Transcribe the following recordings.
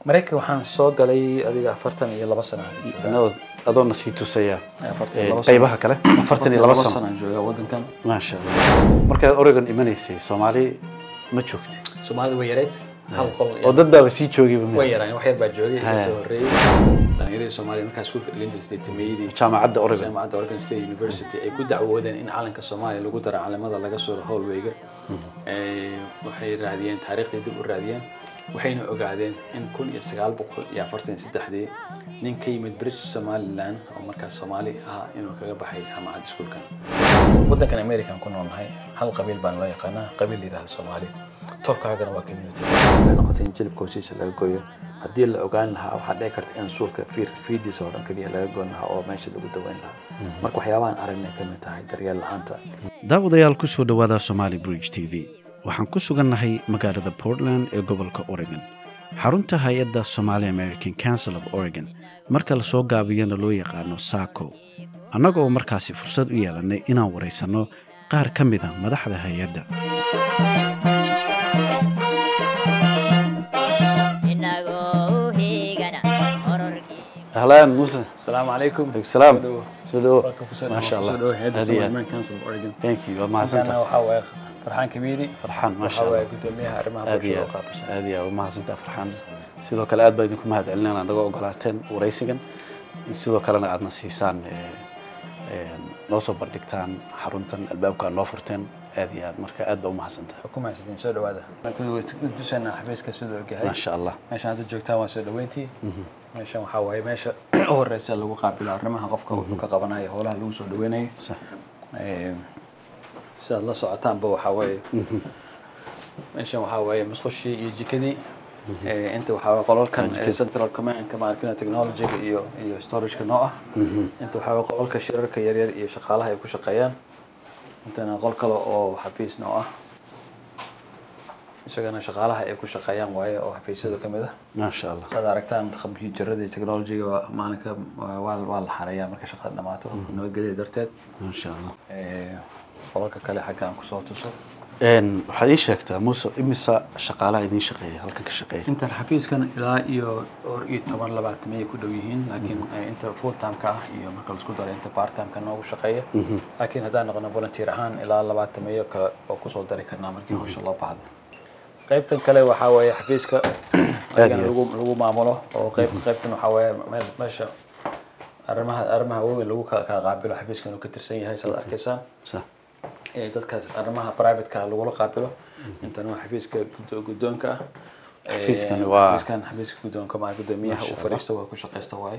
maraykanka waxaan soo galay adiga afartan iyo laba sano hadda joogaa. Anagoo- adoona sii tusaya Afartan iyo eh, laba sano. qaybaha kale afartan iyo laba sano aan joogaa wadankan maasha allah markaad oregon imanaysay soomaali ma joogtay soomaalida way yareyd hal qol oo dad baaba sii joogayba way yaraan wax yar baa joogay Haya. iga soo horreeyey dhalinyaradii soomaaliya markaa iskuulka dhigan jirtay tameeyadii jaamacadda oregon jaamacadda Oregon State University ay ku dacwoodeen in calanka Soomaaliya lagu daro calamada laga suro hallwayga ee waxay raadiyeen taariikhdii dib u raadiyeen waxayna ogaadeen in kun iyo sagaal boqol iyo afartan iyo saddexdii nin ka yimid British Somaliland oo markaas Soomaali ahaa inuu kaga baxay jaamacadda iskuulkan wadankan American ku noolnahay hal qabiil baan loo yaqaanaa qabiil la yidhaahdo Soomaali tolkaagana waa community waxay noqotay in jilibka hoostiisa laga gooyo haddii la ogaan lahaa waxaa dhici karta in suulka fiir fiidiisa horan keliya laga goyn lahaa oo meesha lagu daweyn lahaa marka waxyaabahan aragnay ka mid tahay daryeel la'aanta daawadayaal ku soo dhowaada somali bridge t v waxaan ku sugannahay magaalada portland ee gobolka oregon xarunta hay-adda somali american council of oregon marka la soo gaabiyana loo yaqaano saco annagoo markaasi fursad u yeelannay inaan waraysanno qaar ka mid a madaxda hay-adda inagoo u heegana qororkii ahlaan muuse asalaamu calaykum salaam Soo dhawo. soo dhawo Welcome ku soo dhawo. maasha allah Soo dhawo hay'adda Aad iyo aad. Somaliland Council of Oregon thank you waad Intaana mahadsantahay waxaa waaye farxaan kamiidi farxaan maasha waxaa waaye allah gudoomiyaha arrimaha aad iyo bulshada oo aad qaabilsan aad iyo aad u mahadsantaha farxaan sidoo kale aad baa idinku mahad celinayna aad naga ogolaateen waraysigan in sidoo kalena aadna siisaan eh, eh, noo soo bardhigtaan xaruntan albaabka aad noo furteen aad iyo aad marka aad baa u mahadsantaha ku mahadsantiin soo dhawaada tusaynaa xafiiska siduu ogyahay maasha allah meeshaan hadda joogtaan waa soo dhaweyntii meeshan waxaa waaye meesha u horeysa lagu qaabilo arrimaha qofka wuxuu ka qabanayo howlaha lagu soo dhaweynayo sax Ee, sidaad la socotaanba waxaa waaye meeshan waxaa waaye musqushii iyo jikadii Ee, inta waxaa waaye qolalkan ee central commandka maarkina technologyga iyo iyo storageka noo ah inta waxaa waaye qolalka shirarka yaryar iyo shaqaalaha ay ku shaqeeyaan intana qol kale oo xafiis noo ah isagana shaqaalaha ay ku shaqeeyaan waaye oo xafiisyada ka mid ah maasha allah saad aragtaan kombiyuutarada iyo technologyga waa- maalinka waa waa- waa la xareeyaa marka shaqada dhamaato nabadgelya darteed maasha allah Ee, qolalka kale xagga aan kusoo tuso Een, waxaad ii sheegtaa muuse imisa shaqaalaha idiin shaqeeya halkan ka shaqeeya intan xafiiskan ilaa iyo dhowr iyo toban labaatan ayay ku dhow yihiin laakiin eh, inta full timeka ah iyo marka laisku daro inta part timeka noogu shaqeeya laakiin haddaan noqono volunteer ahaan ilaa labaatan meeyo kale oo kusoo dari karnaa markii hawsha loo baahdo qaybtan kale waxaa weeye xafiiska ayagana iyo lagu lagu maamulo oo qayb qaybtan waxaa weeye meel meesha arrimaha arrimaha waaweyn lagu kala kala qaabilo xafiiskan uu ka tirsan yahay saad arkaysaan sax ee dadkaas arrimaha privateka lagula qaabilo intan waa xafiiska gudo- guddoonka ah Ee, Xafiiskani waa- xafiiskan xafiiska guddoonka maa guddoomiyaha uu fadhiisto waa ku shaqaysta waaye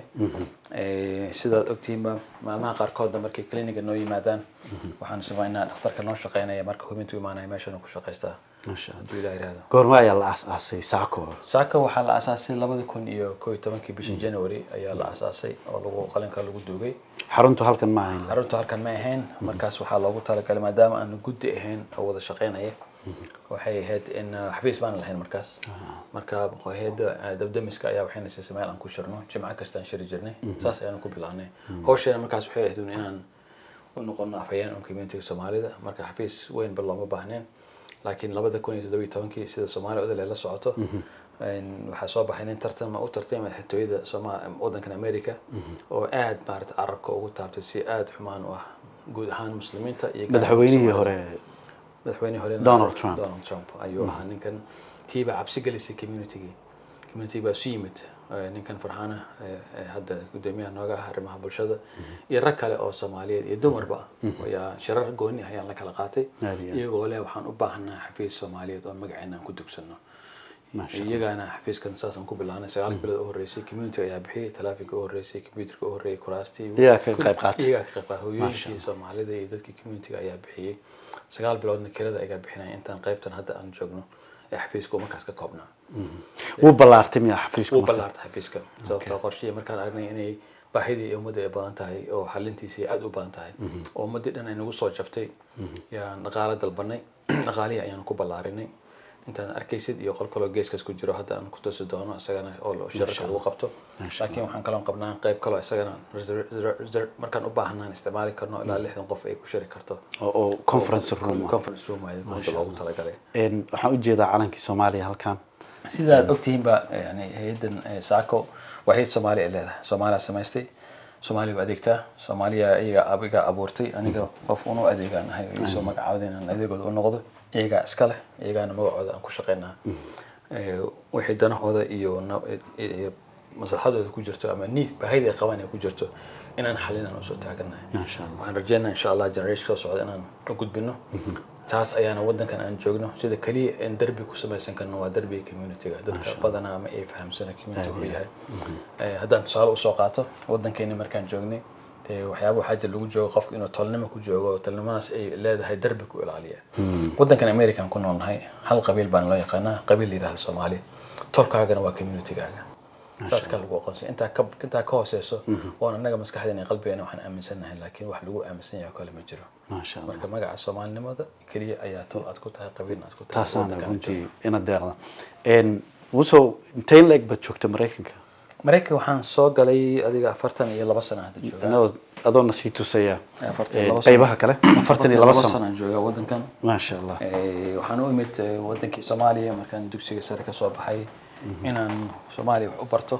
Ee, sidaad ogtihiinba maalmaha qaarkoodna markay kliniga noo yimaadaan waxaan samaynaa dhakhtarka noo shaqeynaya marka hubintu imaanaya meeshan uu ku shaqaystaa maasha allah hadduu ilaah yihahdo goorma ayaa la aas-aasay saako saaka waxaa la aasaasay labada kun iyo koo iyo tobankii bishii january ayaa la aasaasay oo lagu qalinka lagu duugay xaruntu halkan ma ahayn xaruntu halkan ma ahayn markaas waxaa loogu talagalay maadaama aanu guddi ahayn oo wada shaqeynaya waxay ahayd in uh, xafiis baan lahayn markaas marka hayada uh, dabdamiska ayaa waxayna siisay meel aan ku shirno jimco kastaan shiri jirnay saas ayaanu ku bilaabnay hawsheena markaas waxay ahayd un inaan u noqono afhayeen un communitiga soomaalida marka xafiis weynba looma baahneen laakiin labada kun iyo toddoba iyo tobankii sida soomaaliya odole la socoto een, waxaa soo baxay nin tartan u tartamay xitooyada sooma wadankan america oo aad maarata carabka ugu taabtay si aad xumaan u ah guud ahaan muslimiinta iyo gaar ahaan madaxweynihii Soomaalida. hore madaxweyne hore Donald Trump. Donald Trump ayuu ahaa ninkan tiiba cabsi gelisay communitygii community baa isu yimid Eh, ninkan farxaana eh, eh, hadda gudoomiyaha nooga ah arrimaha bulshada iyo rag kale oo soomaaliyeed iyo dumarba ayaa shirar gooni ah ayaan la kala qaatay Aad iyo aad. iyagoo leh waxaan u baahanaa xafiis soomaaliyeed oo magaceena aan ku dugsano Masha Allah. iyagana xafiiskan saasaan ku bilaanay sagaal bilood u horeysay community ayaa bixiyay talaafinka u horeysay computerka u horeeyay kuraastii Iyagaa ka qayb qaatay. iyagaa ka qayb qaatay hooyooyinkii soomaalida iyo dadkii communitiga ayaa bixiyey sagaal biloodna kirada ayaa bixinaya intaan qaybtan hadda aan joogno ee xafiiska uu markaas ka koobnaa wuu ballaartay miyaa xafiisku wuu marka? ballaartay xafiiska sababtoo qorshihii markaan aragnay inay baahidii iyo ummadda ay badan tahay oo xalintiisii aad u badan tahay oo ummaddii dhan ay nagu soo jabtay yaan dhaqaale dalbanay dhaqaalihii ayaanu ku ballaarinay intaan arkaysid iyo qol kaloo geeskaas ku jiro hadda aan ku tusi doono isagana oo shirarka lagu qabto laakiin waxaan kaloo qabnaa qayb kaloo isagana reser- reser- reser- markaan u baahnaan isticmaali karno ilaa lixdan qof ay ku shiri karto oo oo conference room ah. conference room waaye kunta loogu talagalay Een, waxaan u jeedaa calankii soomaaliya halkan sidaad ogtihiinba yani hay-addan eh, saco waa hay-ad soomaaliya ay leedahay soomaaliya samaystay soomaaliya u adeegtaa soomaaliya iyaga abiga abuurtay aniga qof unu adeegaan ahay oo isoo magacaawda inaan adeegooda u noqdo iyagaa iska leh iyagaana magacooda aan ku shaqaynaa Eh, wixii danahooda iyo na- iyo maslaxadooda ku jirto ama need baahida ay qabaan ay ku jirto inaan xalinaan usoo taaganahay Masha Allah. waxaan rajeynaa insha allah generation soo socda inaan u gudbino taas ayaana wadankan aan joogno sida keliya in derbi ku samaysan karno waa derbiga communityga dadka badanaa ma ay fahamsana community wuxuu yahay Eh, haddaan tusaale usoo qaato wadankeeni markaan joognay dee waxyaaba waxaa jira lagu joogo qofka inuu tolnimo ku joogo oo tolnimadaas ay leedahay derbi ku ilaaliya wadankan american ku noolnahay hal qabiil baan loo yaqaanaa qabiil la yidhahda soomaali tolkaagana waa communitygaaga saas ka lagu aqoonsan intaa ka intaa ka hooseyso oon annaga maskaxdeena iyo qalbigeena waxaan aaminsannahay laakiin wax lagu aaminsan yahay oo kale ma jiro maasha allah marka magaca soomaalinimada keliya ayaa tol aad ku tahay qabiilna aad ku tahay taasaana wadankan runtii ina deeqda wusow intay leeg baad joogta maraykanka maraykan waxaan soo galay adiga afartan iyo laba sano hadda joogaa inagoo adoona sii tusaya afartan iyo eh, laba sano. qaybaha kale afartan iyo laba sano aan joogaa wadankan maasha allah Eh, waxaan u imid eh, wadankii soomaaliya markaan dugsiga sare ka soo baxay inaan soomaaliya wax u barto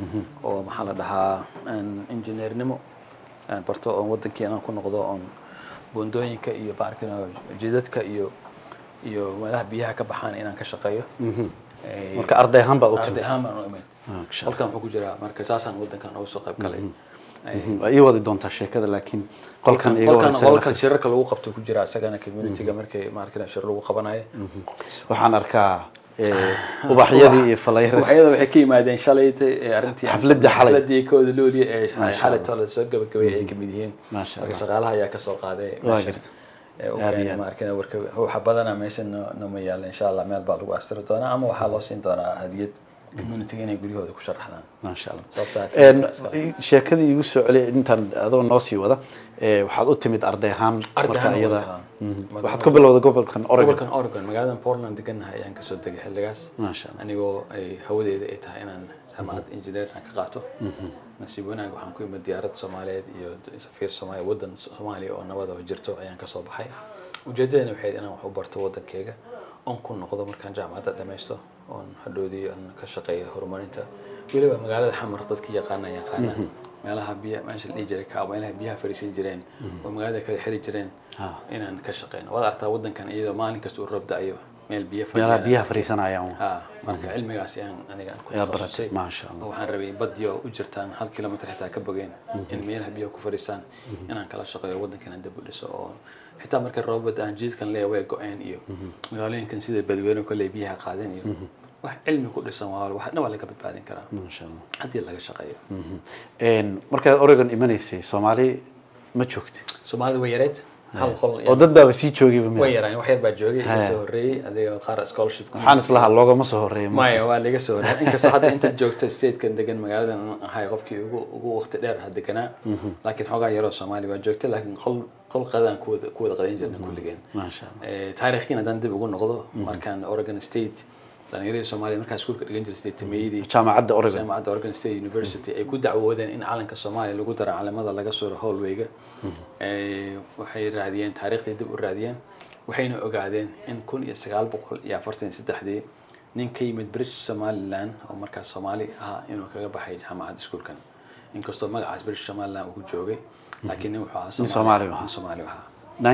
oo maxaa la dhahaa aan injineernimo aan barto oon wadankii inaan ku noqdo oon buundooyinka iyo baarkina jidadka iyo iyo meelaha biyaha ka baxaan inaan ka shaqeeyo Eh, marka arday ahaan baad u arday timid ahaan baan u imid Masha halkan wuxuu ku jiraa marka saasaan wadankan uga soo qayb galay Eh, waa ii wadi doontaa sheekada laakiin qolkan iga qolkan horeysa qolkan laftiisa. shirarka lagu qabto ku jira isagana communityga markay maarkina shir lagu qabanayo waxaan arkaa eh, ubaxyadii iyo falayradii waxyada waxay ka yimaadeen shalayta ee arrintii Xafladii xalay. xafladii kooda looliya ee Masha xalay Allah. tole soo gabagabay ay kamid yihiin Masha marka Allah. shaqaalaha ayaa kasoo qaaday Waa meesha. garta. Ee, u Aad iyo keenay aad. maarkina warka waxa badana meesha no- nooma yaala insha allah meel baa lagu astiri doonaa ama waxaa loo siin doonaa hadiyad communityga inay guryahooda ku sharaxdaan maasha allah sababtaa Een, community baa iska leh. sheekadii igu soo celiya intaan adoo noo sii wada eh, waxaad u timid arday ahaan Arday marka ahaan u iyada wataa. Mhm. Marka- waxaad ku bilowday gobolkan oregon gobolkan oregon magaaladan portland degannahay ayaan kasoo degay xilligaas Masha Allah. anigoo ay hawadeeda ay tahay inaan jaamacad engineer aan ka qaato nasiib wanaag waxaan ku imid diyaarad soomaaliyeed iyo safiir soomaaliya wadan soomaaliya oo nabada oo jirto ayaan kasoo baxay ujeedadana waxayd inaan wax u barto wadankeyga oon ku noqdo markaan jaamacadda dhammaysto oon hadhoodii aan ka shaqeeyo horumarinta weliba magaalada xamar dadkii yaqaana yaqaana meelaha biya meesha la dhihi jiray kaa meelaha biyaha fariisin jireen oo magaalada kale xiri jireen Ah. inaan ka shaqeyno waad aragtaa wadankan iyadoo maalin kasta uu roob da-ayo meel biyo meelaha fadhiyaan. biyaha fariisanayaan ha marka cilmigaas ayaan aniga ku Yaa takhasusay baratay, maasha Allah. oo waxaan rabay badiyo u jirtaan hal kilomitr xitaa ka bogeen in meelaha biyaha ku fadhiistaan inaan kala shaqeeyo wadankan aan dib u dhiso oo xitaa marka roobad aan jidkan leeyahay way go-een iyo magaalooyinkan sida badweyne kale biyaha qaadeen iyo wax cilmi ku dhisan waa wax dhan waa laga badbaadin karaa maasha allah haddii laga shaqeeyo Mhm. Een, markaad oregon imanaysay soomaali ma joogtay soomaalida way yareed hal qol oo dad baaba sii joogayba way miya yaraan wax yar baa joogay Haya. iga soo horreeyey adiga qaar scholarship waxaan islahaa loogama soo horeeya maya waa laga soo horey inkastoo hadda inta joogta statekan degan magaaladan aan ahay qofkii ugu ugu waqti dheer ha deganaa laakiin xoogaa yaroo soomaali waa joogta laakiin qol qol qadaan ku wada ku wada qadayn jirna kulligeen maasha allah Eh, taariikhkiin haddaan dib ugu noqdo markaan oregon state dhalinyaradii soomaaliya markaan iskuulka dhigan jiray state tameeyadii jaamacadda oregon jaamacadda oregon state university ay ku dacwoodeen in calanka soomaaliya lagu daro calamada laga suro howlwayga Eh, waxay raadiyeen taariikhdii dib u raadiyeen waxayna ogaadeen in kun iyo sagaal boqol iyo afartan iyo saddexdii nin ka yimid british somaliland oo markaas soomaali ahaa inuu kaga baxay jaamacadda iskuulkan inkastoo magacaas british somaliland uu ku joogay laakiin nin wuxuu ahaa Nin Soomaali ahaa. nin soomaali ahaa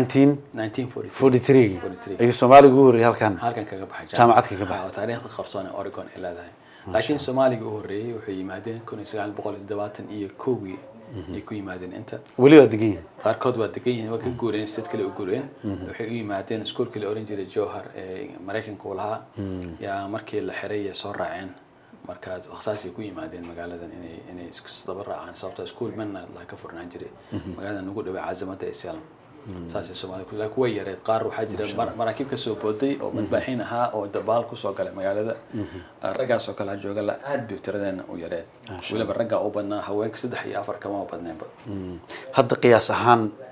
1943 1943 43 ayuu soomaaliga ugu horreeyay halkan halkan kaga baxay Jaamacad kaga baxay. Ha, oo taariikhda qarsoon ee Oregon ay leedahay laakiin Soomaaliga u horreeyay waxay yimaadeen kun iyo sagaal boqol iyo toddobaatan iyo kowgii ay ku yimaadeen inta weli waa degan yihin qaarkood waa degan yihiin waa ka guureen state kale u guureen waxay u yimaadeen iskuolkii la oran jiray jowhar ee maraykanka uu lahaa yaa markii la xiray ay soo raaceen marka saasay ku yimaadeen magaaladan inay inay isku daba raacaan sababtoo iskuol manna la ka furnaan jiray magaaladan nagu dhaway caasimada ee salem saasay soomaalida ku laakiin kuwa yareed qaar waxaa jira mar- maraakiib ka soo booday oo madbaaxiin ahaa oo dabaal kusoo galay magaalada raggaas oo kale ha jooga la aad bay tiradeena u yareed weliba raggaa u badnaa haweenka saddex iyo afar kama badneenba hadda qiyaas ahaan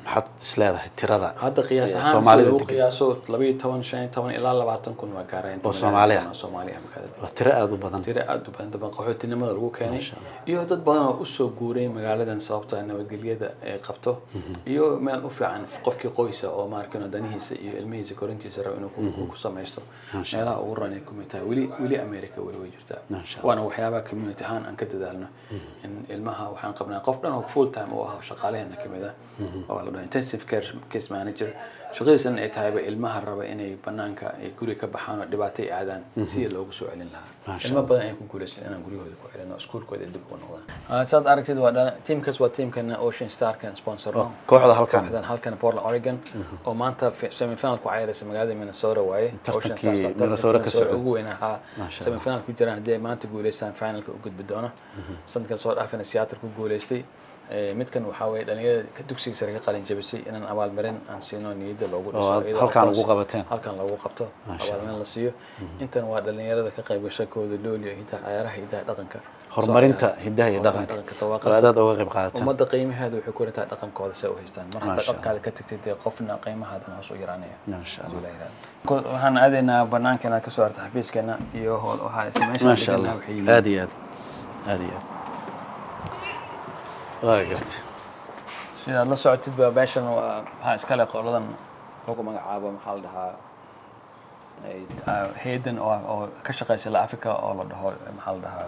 maxaad isleedahay tirada hadda qiyaas ee ahaan sida soomaalida lagu degan qiyaaso labayo toban shan iyo toban ilaa labaatan kun waa gaareen Oo Soomaali ah? Soomaali ah magaalada waa tiro aada u badan tiro aada u badan daban qaxootinimada lagu keenay Masha Allah. iyo dad badan oo usoo guuray magaaladan sababta nabadgelyada ay qabto iyo meel u fiican qofkii qoysa oo maarkano danihiisa iyo ilmihiisa korintiisa rabo inuu ku- ku samaysto Masha meelaha ugu ran ay kumid tahay weli weli america weli way jirtaa Masha Allah. waana waxyaabaha community ahaan aan ka dadaalno in ilmaha waxaan qabnaa qof dhan oo full time u ah oo shaqaalaheena kamid ah oo la dhaho intensive care case manager shaqadiisana ay tahayba ilmaha raba inay banaanka ay guri ka baxaan oo dhibaato ay aadaan sidii loogu soo celin lahaa Masha ilmo badan ay ku guulaysan inaan guryahooda ku celino iskuulkooda dib ugu noqdaan saad aragtid waa dhala- teamkaas waa teamkana ocean starkan sponsor Oh, kooxda halkan. kooxdan halkan portland oregon oo maanta fi- semifinal ku ciyaaraysa magaalada minnesota waaye Tartankii Ocean Stars, tartanka Minnesota ka socday. ugu weyn ahaa Masha Allah. semifinal ku jiraan haddii ay maanta guuleystaan finalka u gudbi doono sanadkan soo dhaafina seattle ku guuleystay Eh, midkan waxaa weeye dhalinyarada ka dugsiga sare ka qalin jabisay inaan abaalmarin aan siino niyadda loogu Oo aad iyadoo halkaan of ugu course qabateen. halkan loogu qabto Masha abaalmarin la siiyo intan waa dhalinyarada ka qayb gashakooda looliyo hidaha ciyaaraha hidaha dhaqanka horumarinta Soo- hidaha iyo horumarinta dhaqanka tawaaqas. oo aad uga qayb qaadataan ummadda qiimaheeda waxay ku rintaa dhaqankooda si ay u haystaan mar hadda Masha dhaqankaada ka tagtid dee qofna qiimahaadan hoos u yaraanaya Masha Allah. Ko- waxaan aadaynaa banaanka inaad kasoo harta xafiiskeena iyo hool waxaa meeshaan maasha deganaa allah waxay yihiin aada iyo aad aada iyo aad waa gartay sidaad la socotid ba meeshan waa waxaa iskale qoladan lagu magacaabo maxaa la dhahaa ay- ah, hay'adan oo oo ka shaqeysa la africa oo la dhaho maxaa la dhahaa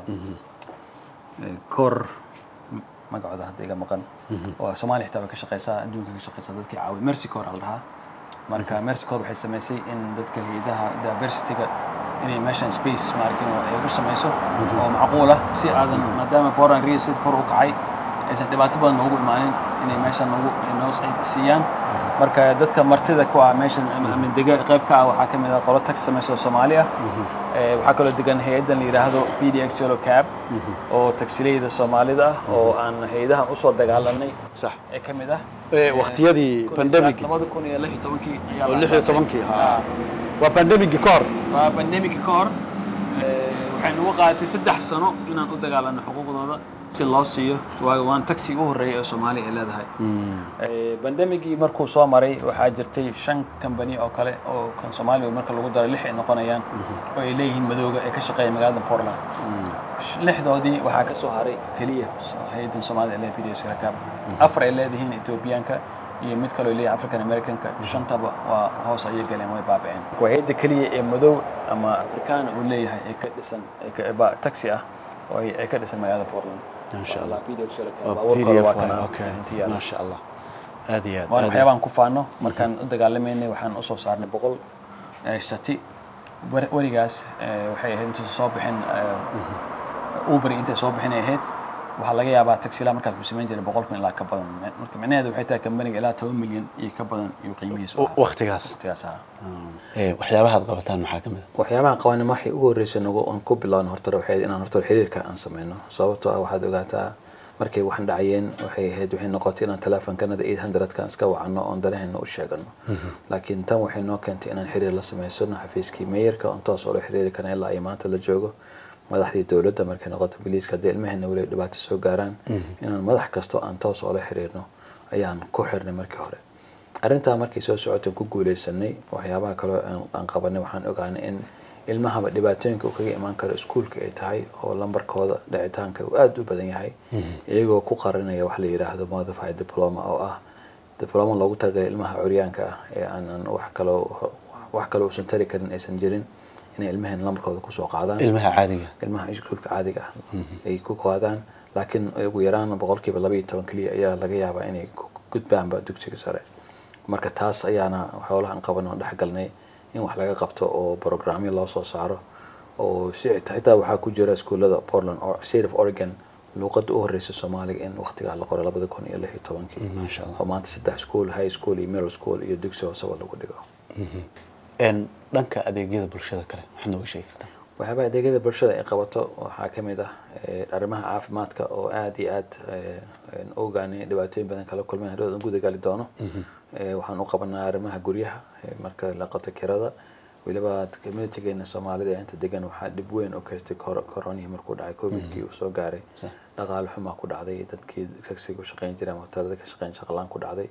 eh, kor magacooda hadda iga maqan oo soomaaliya xitaa way ka shaqeysaa adduunka ka shaqeysaa dadkii caawi mercy cor la dhahaa marka mercy cor waxay samaysay in dadka hayadaha diversityga inay meeshan space maarkin ay u samayso oo macquul ah si aadan maadaama boran real estate kor u kacay aysan dhibaato badan noogu imaanin inay meeshan noogu noo siiyaan marka dadka martida ku ah meeshan ama ama dega qayb ka ah waxaa ka mid ah qolo tax samaysa oo soomaali ah Eh, waxaa kaloo degan hay-addan la yidhaahdo p d x yellow cab oo tagsileyda soomaalida ah oo aan hay-adahan usoo dagaalanay sax ee ka mid ah Eh, waqtiyadii pandemic labada kun iyo lix iyo tobankii ayaa oo la lix iyo aasaasay. tobankii Ah. ha waa pandemigii ka hor waa bandemika ka hor eh, waxay nagu qaadatay saddex sano inaan u dagaalano xuquuqdooda si loo siiyo waayo waan taxi u horreeyay oo soomaaliya ay leedahay Eh, bandemigii markuu soo maray waxaa jirtay shan kambani oo kale oo kan soomaaliya marka lagu daro lix ay noqonayaan oo ay leeyihiin madooga ee ka shaqeeya magaalada portland lixdoodii waxaa ka soo haray keliya hay-adan soomaalida ee pds rakaab afar ay leedihiin etoobiyaanka iyo mid kaloo leeyahay african americanka shantaba waa hoos ayay galeen way baaba'een waa hay-adda keliya ee madow ama afrikaan uu leeyahay ee ka dhisan ee ka- ba- taxi ah oo ay ay ka dhisan magaalada portland Masha Allah. PDX rakaab, waa baabuurkooda pdf waa waay kana okay intii yaala. maasha allah aada iyo aad waana aad iyo waxyaabaan ku faano markaan u dagaalamaynay waxaan usoo saarnay boqol eh, shati Wer- werigaas eh, waxay ahayd intuusan soo bixin eh, uber intay soo bixin ay ahayd waxaa laga yaabaa taxila markaas uu samayn jiray boqol kun ilaa ka badan marka micnaheedu waxay tahay kambaniga ilaa toban milyan iyo ka badan iyo qiimihiisu aad. ahaa. waqtigaas waqtigaas ahaa Eh, waxyaabaha aad qabataan maxaa ka mid a waxyaabaha qabanimo waxay ugu horreysay nagu aan ku bilaabno horta waxay inaan horta xiriirka aan sameyno sababtoo ah waxaad ogaataa markay waxaan dhacayeen waxay ahayd waxay noqotay inaan teleefonkanada 800kan iska wacano oon danaheena u sheegano laakiin tan waxay noo keentay inaan xiriir la samaysano xafiiskii meeyarka oon toos oola xiriiri karna ilaa ay maanta la joogo madaxdii dowladda markay noqoto biliiska haddii ilmaheena weli ay dhibaato soo gaaraan inaan madax kasto aan toos oola xiriirno ayaan ku xirnay markii hore arrintaa markay soo socoteen ku guuleysanay waxyaabaha kaloo aan- aan qabanay waxaan ogaanay in ilmahaba dhibaatooyinka uu kaga imaan karo iskuulka ay tahay oo lambarkooda dhicitaanka uu aada u badan yahay iyagoo ku qarinaya wax la yidhaahdo modified diploma oo ah diploma loogu talagalay ilmaha curyaanka ah ee aanan wax kaloo wax kaloo uusan tari karin aysan jirin inay ilmaheen lambarkooda kusoo qaadaan ilmaha caadiga ilmaha iskuulka caadiga ah ay ku qaadaan laakiin ugu yaraan boqolkiiba laba iyo toban keliya ayaa laga yaabaa inay ku gudbaanba dugsiga sare marka taas ayaana xoolahan qaban oo dhexgalnay in wax laga qabto oo programyo loo soo saaro oo si xitaa waxaa ku jira iskuullada portland or state of oregon luuqadda u horeysa soomaaliga in waqtigaa la qoro labada kun iyo lix iyo tobankii maasha allah oo maanta saddex school high school iyo middle school iyo dugsi hooseba lagu dhigo En, dhanka adeegyada bulshada kale maxaad nooga sheegi kartaa waxyaabaha adeegyada bulshada ay qabato waxaa ka mid ah eh, arrimaha caafimaadka oo aada iyo aad eh, een u ogaanay dhibaatooyin badan kala kulmeen hadhood guda gali doono Eh, waxaan u qabanaa arrimaha guryaha eh, marka la qato kirada weliba communitygeena soomaalida ee inta degan waxaa dhib weyn u keystay kor- koronihii markuu dhacay covidkii uu soo gaaray dhaqaale xumaa ku dhacday dadkii taxiga u shaqeyn jiray ama hoteelada ka shaqeyn shaqalaan ku dhacday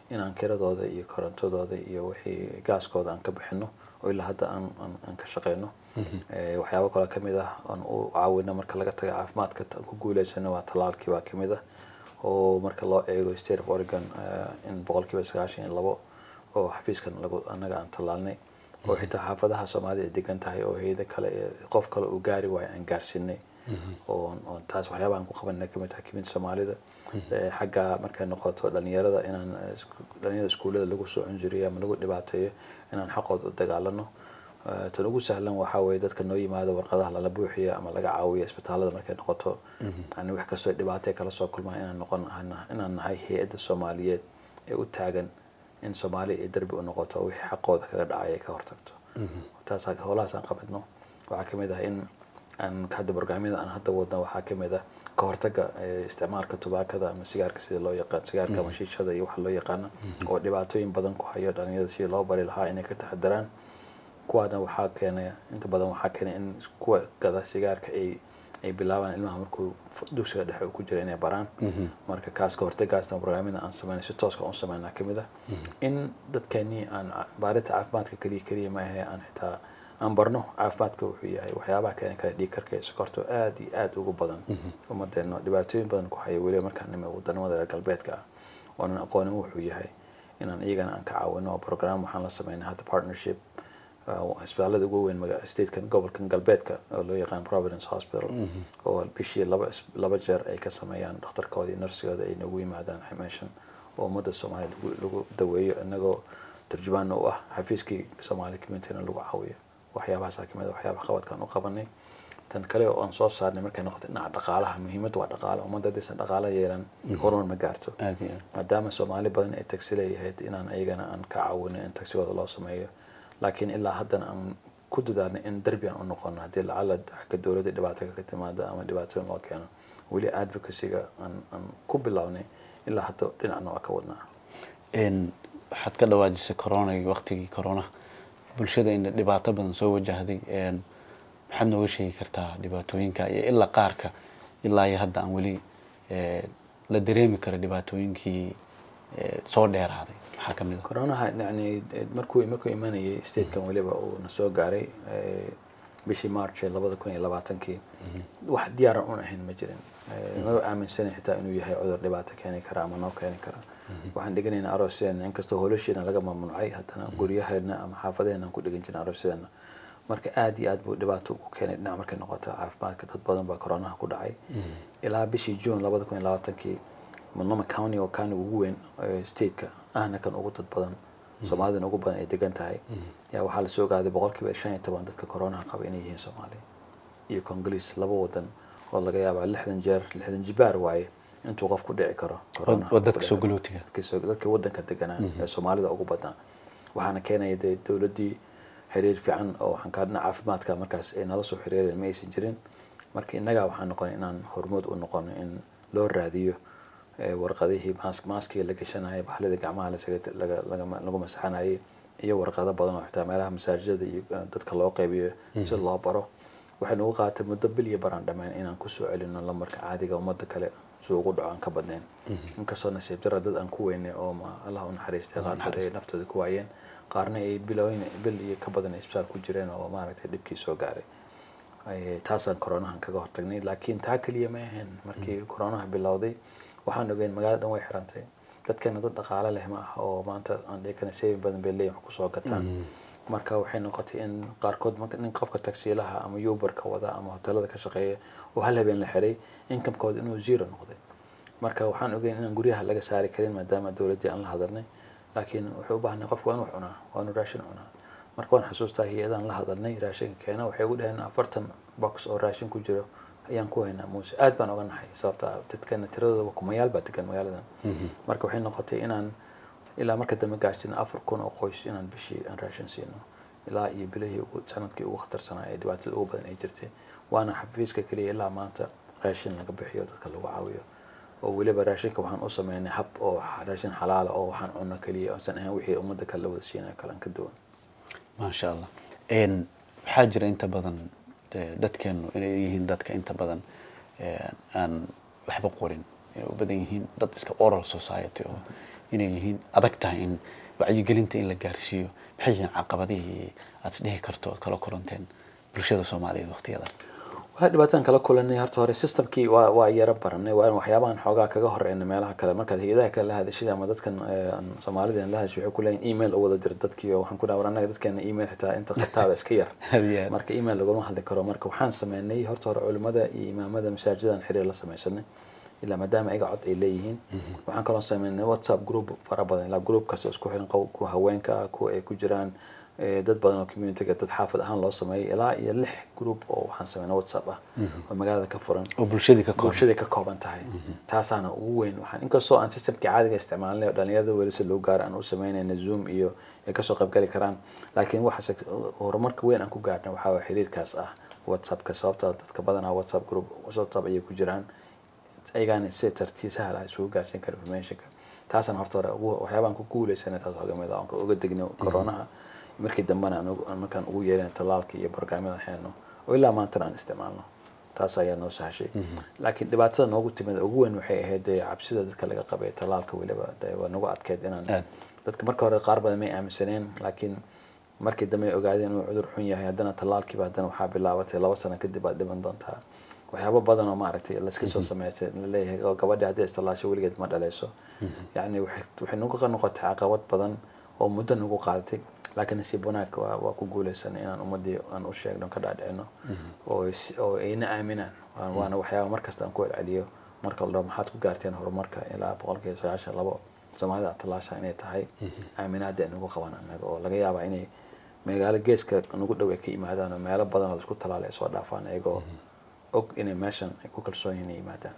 inaan kiradooda iyo korontadooda iyo wixii gaaskooda aan ka bixino oo ilaa hadda aan aan- aan ka shaqeyno Eh, waxyaabo kaloo kamid ah aan u caawino marka laga taga caafimaadka ta- ku guuleysano waa talaalkii baa kamid ah oo marka loo eego state of oregon eh, in boqolkiiba sagaashan iyo labo oo xafiiskan lagu anaga aan talaalnay oo xitaa xaafadaha soomaalida ay degan tahay oo hayada kale ee qof kale uu gaari waayo aan gaarsiinay oo oo taas waxyaabaha aan ku qabanay kamid tahay kamid soomaalida Eh, xagga markay noqoto dhalinyarada inaan eh, isku- dhalinyarada iskuullada lagu soo cunjuriyo ama lagu dhibaateeyo inaan xaqooda u dagaalano Eh, tan ugu sahlan waxaa weeye dadka noo yimaada warqadaha lala buuxiyo ama laga caawiyo isbitaalada markay noqoto yani wax kastoo dhibaato ay kala soo kulmaan inaan noqon inaan nahay hay-adda soomaaliyeed ee u taagan in soomaaliya ay darbi u noqoto wixii xaqooda kaga dhacay ay ka hortagto taas howlahaas aan qabadno waxaa kamid ah in aan hadda barnaamijyada aan hadda wadno waxaa kamid ah ka hortaga eh, isticmaalka tubaakada ama sigaarka sida loo yaqaan sigaarka ama shiishada iyo waxa loo yaqaano oo dhibaatooyin badan ku hayo dhalinyarada sidii loo bari lahaa inay ka taxadaraan kuwaana waxaa keenaya inta badan waxaa keenay in kuwa gada sigaarka ay ay bilaabaan ilmaha markuu f- dugsiga dhexe uu ku jira inay baraan marka kaas ka hortagaasna barnaamijda aan sameynay si tooska aan u sameynaa kamid ah in dadkeenii aan ca- baarinta caafimaadka keliya keliya ma ahe aan xitaa aan barno caafimaadka wuxuu yahay waxyaabaha keeni kara dhiig karka iyo sokorta oo aad iyo aad ugu badan ummadeena dhibaatooyin badan ku haya weliba markaan nime wadamada reer galbeedka ah oonan aqoonin wuxuu yahay inaan iyagana aan ka caawino oo program waxaan la sameynay hadda partnership uh, isbitaalada ugu weyn maga- statekan gobolkan galbeedka oo loo yaqaan providence hospital oo bishii laba is- laba jeer ay ka sameeyaan dhakhtarkooda iyo narsigooda ay noogu yimaadaan meeshan oo ummadda soomaaliya lagu, lagu daweeyo inagoo turjumaan u ah xafiiskii soomaali communityna lagu caawiyo waxyaabahaasa kamid a waxyaabaha qabadkaan u qabanay tan kale oo aan soo saarnay markay noqoto dhinaca dhaqaalaha muhiimadda waa dhaqaale ummadda haddaysan dhaqaala yeelan horumar ma gaarto aad iyo aad maadaama soomaali badan ay tagsi leeyahayd inaan ayagana aan ka caawino in tagsigooda loo sameeyo laakiin ilaa haddana aan ku dadaalnay in derbi aan u noqono haddii lacala xagga dowladda dhibaato ka timaada ama dhibaatooyin loo keeno weli advocacyga aan aan ku bilownay ilaa hadda dhinacna waa ka wadnaa Een, waxaad ka dhawaajisay corona iyo waqtigii corona bulshada in dhibaato badan soo wajahday een, maxaad nooga sheegi kartaa dhibaatooyinka iyo ilaa qaarka ilaa iyo hadda aan weli ee, la dareemi karo dhibaatooyinkii ee, soo dheeraaday maxaa ka mid a coronaha yani markuu markuu imanayay statekan weliba uu na soo gaaray eh, bishii march ee labada kun iyo labaatankii wax diyaaran un ahayn ma jirin Eh, ma aaminsanin xitaa inuu yahay cudur dhibaato keeni kara ama noo keeni kara waxaan dhiganaynaa aroosyadeenna inkastoo hoolasheena laga mamnuucay haddana guryaheena ama xaafadeena aan ku dhigan jirna aroosyadeena marka aad iyo aad buu dhibaato u keenay dhinac markay noqoto caafimaadka dad badan baa coronaha ku dhacay ilaa bishii june labada kun iyo labaatankii mulnoma county oo county ugu weyn ee stateka ahna kan ugu dad badan soomaalidana ugu badan ay degan tahay yaa waxaa la soo ogaaday boqolkiiba shan iyo toban dadka coronaha qaba inay yihiin soomaali iyo congoliis laba wadan oo laga yaabaa lixdan jeer lixdan jibaar waaye intuu qof ku dhici karo corona oo dadka ku dhici soo karo. galootiga. dadka soo- dadka wadanka deganaa ee soomaalida ugu badnaa waxaana keenaya dee dowladdii xiriir fiican oo waxaan ka dhinaca caafimaadka markaas ay nala soo xiriireen ma aysan jirin marka innaga waxaan noqonay inaan hormood u noqono in loo raadiyo eh, warqadihii mask maskiga la gashanayay bahlida gacmaha lasaga- laga- laga- lagu masaxanayay iyo warqado badan oo xitaa meelaha masaajidada iyo eh, dadka loo qaybiyo si loo baro waxay nagu qaatay muddo bil iyo baraan dhammaan inaan kusoo celino lambarka caadiga ummadda kale si ugu dhaco aan ka badnayn inkastoo nasiib dara dad aan ku weynay oo ma allah u naxariistay qaarkood ay naftooda ku waayeen qaarna ay bilooyin bil iyo ka badan ay isbitaal ku jireen oo maaragtay dhibkii soo gaaray Ay- taasaan coronahan kaga hortagnay laakiin taa keliya ma ahayn markii coronaha bilowday waxaan ogeyn magaalada dhan way xirantay dadkana dad dhaqaale leh ma ah oo maanta aan dhihi karna saving badan bay leeyihin wax kusoo gataan marka waxay noqotay in qaarkood marka nin qofka tagsiilaha ama uberka wada ama hotelada ka shaqeeya oo hal habeen la xiray inkamkooda inuu zero noqday marka waxaan ogeyn inaan guryaha laga saari karin maadaama dowladdii aan la hadalnay laakiin wuxuu u baahnay qofku waa inuu cunaa waa inuu raashin cunaa marka waan xasuustaa hay-adaan la hadalnay raashinka keena waxay ugu dhaheen afartan box oo raashin ku jiro ayaan ku haynaa muuse aad baan oga naxay sababta ah dadkana tiradooda kumayaal baa degan magaaladan marka waxay noqotay inaan ilaa marka dambe gaarsiin afar kun oo qoys inaan bishii aan raashin siino ilaa iyo bilihii ugu sanadkii ugu khatarsanaa ee dhibaatada ugu badan ay jirtay waana xafiiska keliya ilaa maanta raashin laga bixiyo dadka lagu caawiyo oo weliba raashinka waxaan u sameynay hab oo raashin xalaala oo waxaan cunno keliya oosan ahayn wixii ummadda kale la wada siinayo kale aan ka duwan maasha allah Een, waxaa jira inta badan eh, dadkeenu inay yihiin dadka inta badan eh, aan waxba qorin inay u badan yihiin dad iska oral society oo inay yihiin adag tahay in wacyigelinta in la gaarsiiyo maxay yihiin caqabadihii aad isdhihi karto ood kala kulanteen bulshada soomaaliyeed waqtiyada waxaa dhibaataan kala kulanay horta hore systemkii waa waa yaro baranay waa in waxyaabahan xoogaa kaga horeyna meelaha kale markaad hay-adaha kale la hadashid ama dadkan eh, aan soomaalida aan la hadashay waxay ku leeyihin email u wada dir dadkii oo waxaan ku dhaha war annaga dadkeena email xitaa inta qabtaaba iska yar Had iyo had. marka email laguma hadli karo marka waxaan sameynay horta hore culimada iyo imaamada masaajidan xiriir la sameysanay ilaa maadaama ayaga cod ay leeyihiin waxaan kaloo sameynay whatsapp group fara badan ilaa group kasta isku xiran qow- kuwa haweenka ah kuwa ay ku jiraan eh, dad badan oo communityga dad xaafad ahaan loo sameeyay ilaa iyo lix group oo waxaan sameynay whatsapp ah oo magaalada ka furan oo bulshadii ka kooban bulshaday ka kooban tahay taasaana ugu weyn waxaan inkastoo aan systemkii caadiga isticmaalnay oo dhalinyarada weli si loo gaaro aan u sameynayna zoom iyo ay kasoo qaybgali karaan laakiin waxa horumarka weyn aan ku gaarnay waxaa waye xiriirkaas ah whatsappka sababta dadka badanaa whatsapp group whatsapp ayay ku jiraan ayagaana si tartiib sahal ah isugu gaarsiin kara informationka taasaan horta hore ugu waxyaabaan ku guuleysanay taas waxaa kamid ah aan uga degno coronaha markii dambena aan ugu- aan markaan ugu yeerina talaalka iyo barnaamijyada xeeno oo ilaa maantana aan isticmaalno taas ayaa noo sahashay laakiin dhibaatada noogu timid ugu weyn waxay ahayd dee cabsida dadka laga qabay talaalka weliba dee waa nagu adkeyd inaan Aad. dadka marka hore qaar badan may aaminsaneen laakiin markii dambe ay ogaadeen inuu cudur xun yahay haddana talaalkiiba haddana waxaa bilaabatay laba sano kadib aad dhiman doontaa waxyaabo badan oo maaragtay layska soo sameystay laleeyahay "Oo gabadhi haddii istilaasho weligeed ma dhaleyso yacni waxay waxay nagu noqotay caqabad badan oo muddo nagu qaadatay laakiin nasiib wanaag waa waa ku guuleysanay inaan ummadii aan u sheegno ka dhaadhicino oo is- oo ayna aaminaan Waa- waana waxyaaba markasta aan ku celceliyo marka la dhaho maxaad ku gaarteen horumarka ilaa boqolkiiba sagaashan labo soomaalida talaasha inay tahay aaminaada ay nagu qaban annaga oo laga yaabaa inay magaalo geeska nagu dhow ay ka yimaadaan oo meelo badan oo laisku talaalay ay soo dhaafaan iyagoo og inay meeshan ay ku kalsoon yihiin inay yimaadaan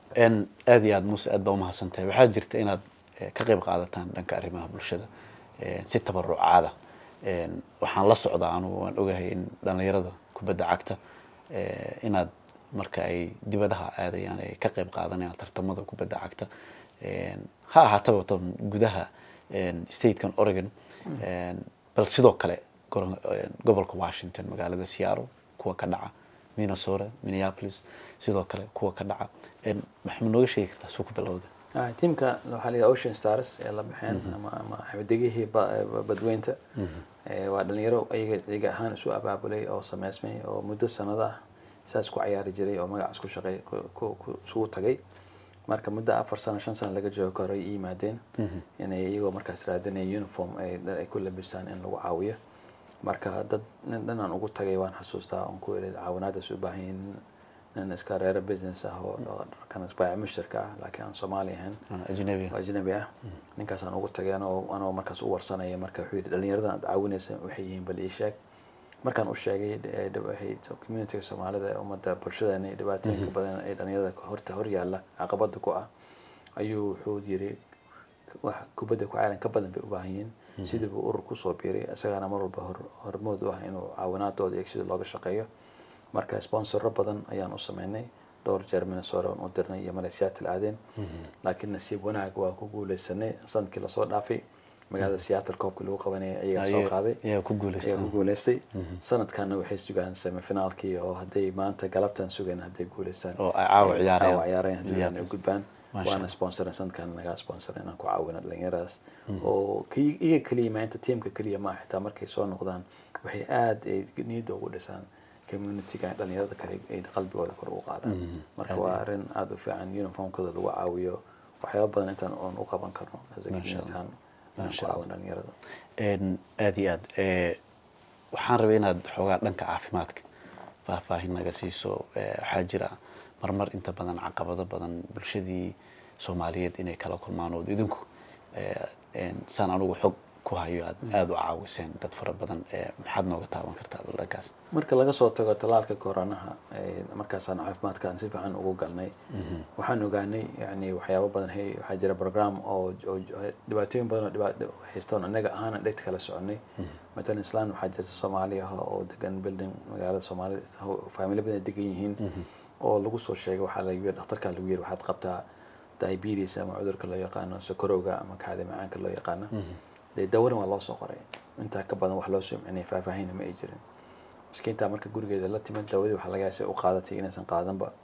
n aada iyo aada muuse aad baa umahadsan tahay waxaa jirta inaad eh, ka qayb qaadataan dhanka arrimaha bulshada eh, si tabarucaada En, waxaan la socdaa anugu waan ogahay in dhalinyarada kubadda cagta eh, inaad marka ay dibadaha aadayaan ay ka qayb qaadanayaan tartamada kubadda cagta En, ha ahaataba tan gudaha en, statekan oregon En, bal sidoo kale goro- en, gobolka washington magaalada seattle kuwa ka dhaca minnesota minneapolis sidoo kale kuwa ka dhaca En, maxaa nooga sheegi kartaa suu ku bilowda Ah, tiimka waxaa la yidhaha ocean stars ee la baxeen ama ama xabadegihii ba- ba- badweynta Eh, waa dhalinyaro iyaga iyaga ahaan isu abaabulay oo sameysmay oo muddo sanado ah saas ku cayaari jiray oo magacaas ku shaqey ku- ku- ku- isugu tagay marka muddo afar sano shan sano laga joogo ka hor ay yimaadeen inay iyagoo markaas raadinaya uniform ay dhar ay ku labistaan in lagu caawiyo marka dad nin dhanaan ugu tagay waan xasuustaa oon ku iri caawinaadaas u baahan yihiin nin iska reero business ah oo oo dharkan isbaaca mushtarka ah laakiin aan soomaali ahayn Ah, ajnabi oo ajnabi ah ninkaasaan ugu tagay anoo anoo markaas u warsanaya marka wuxuu yidhi dhalinyaradan aad caawinaysa waxay yihiin bal ii sheeg markaan u sheegay eh, dhib- waxay communityga soomaalida ee ummadda bulshadeena iyo dhibaatooyinka badan ee dhalinyarada horta hor yaalla caqabada ku ah ayuu wuxuu yiri wax kubadda ku caalan ka badan bay u baahan yihiin sidii buu urur kusoo biiray isagaana mar walba hor hormood u ah inuu caawinaadooda iyo sida looga shaqeeyo marka sponsoro badan ayaan u sameynay dhowr jeer minnesota waan u dirnay iyo male seattle aadeen laakiin nasiib wanaag waa ku guuleysanay sanadkii lasoo dhaafay magaalada seattle koobkii lagu qabanayay ayagaa soo qaaday ayaa ku guuleystay ayaa ku guuleystay sanadkanna waxay sugaan semifinaalkii oo hadday maanta galabtan sugayn hadday guuleystaan oo ay caawa ciyaarayaan. caawa ciyaarayaan haddii ay u gudbaan Masha waana sponsorin sanadkan nagaa sponsorin inaan ku caawino dhalinyaradaas oo ki- iyaga keliya maanta tiimka keliya ma xitaa markay soo noqdaan waxay aad ay niyadda ugu dhisaan communityga dhalinyarada kale ay qalbigooda kor ugu qaadaan marka waa arrin aada u fiican uniformkooda lagu caawiyo waxyaaba badan intaan oon u qaban karno as a Masha community ahaan inaan ku Masha caawino dhalinyarada En, aada iyo aad Eh, waxaan rabay inaad xoogaa dhanka caafimaadka faahfaahin naga siiso Eh, waxaa jira marmar inta badan caqabado badan bulshadii soomaaliyeed inay kala kulmaan oo idinku eh, en, saan anugu xog ku hayo aad aada u caawiseen dad fara badan Eh, maxaad nooga taaban kartaa dhankaas marka laga soo tago talaalka koronaha ee markaasaan caafimaadkaan si fiican ugu galnay waxaan ogaanay yani waxyaabo badan hey waxaa jira program oo oo dhibaatooyin badan oo dhibaat haystoon annaga ahaan dhegta kala soconay matalan islaan waxaa jirta soomaali ah oo degan building magaalada soomaalida faamilo badan ay degan yihiin oo lagu soo sheegay waxaa lagu yiri dhakhtarkaa lagu yiri waxaad qabtaa diabetes ama cudurka loo yaqaano sokorowga ama kaadi macaanka loo yaqaano dee dawarin waa loo soo qoray intaa ka badan wax loo soo micnay faahfaahina ma ay jirin miskiintaa marka gurigeeda la timid daawadii waxaa laga yaabay u qaadatay inaysan qaadanba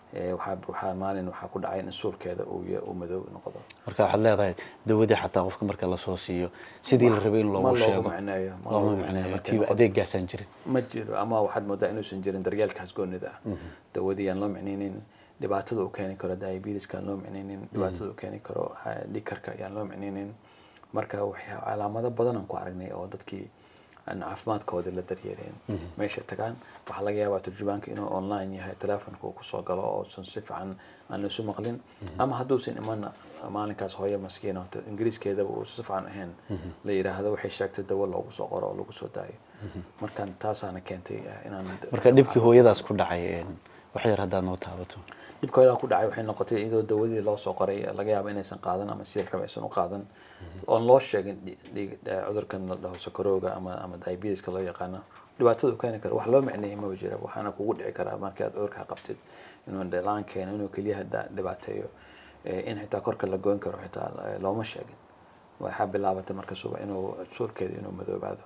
Eh, waxaa waxaa maalin waxaa ku dhacay in suulkeeda uu ya- uu madow noqdo marka waxaad leedahay dawadii xataa qofka marka lasoo siiyo sidii la rabay in ma loogu loogu sheego macneeyo ma looma loogu macneeyo marka tiiba noqoto- adeegaasaan jirin ma jiro ama waxaad moodaa inuusan jirin daryeelkaas goonida ah dawadii aan loo micnaynin dhibaatada uu keeni karo diabetiska aan loo micnaynin dhibaatada uu keeni karo ha- dhiigkarka ayaan loo micnaynin marka waxaa calaamado badan aan ku aragnay oo dadkii aan caafimaadkooda la daryeelin meesha tagaan waxaa laga yaabaa turjubaanka inuu online yahay telefonka uu kusoo galo oo usan si fiican aan isu maqlin ama hadduusan iman maalinkaas hooyo maskiin oo ingiriiskeedaba uu si fiican ahayn la yidhaahdo waxay sheegtay dawo loogu soo qoro oo lagu soo daayo marka taasaana keentay eh, inaan marka dhibkii hooyadaas ku dhacay een, wax yar haddaad noo taabato dhibkooda ku dhacay waxay noqotay iyadoo dawadii loo soo qoray laga yaabo inaysan qaadan ama sidii la rabay aysan u qaadan oon loo sheegin dhi- dhiig- eh, cudurkan la dhaho sokorowga ama ama diabetiska loo yaqaano dhibaatada uu keeni karo wax loo micneeyay maba jira waxaana kugu dhici karaa markii aad cudurka qabtid inuu dhalaan keeno inuu keliyaha da- dhibaateeyo eh, in xitaa korka la goyn karo xitaa eh, looma sheegin waxaa bilaabatay marka suba inuu suulkeeda inuu madoobaado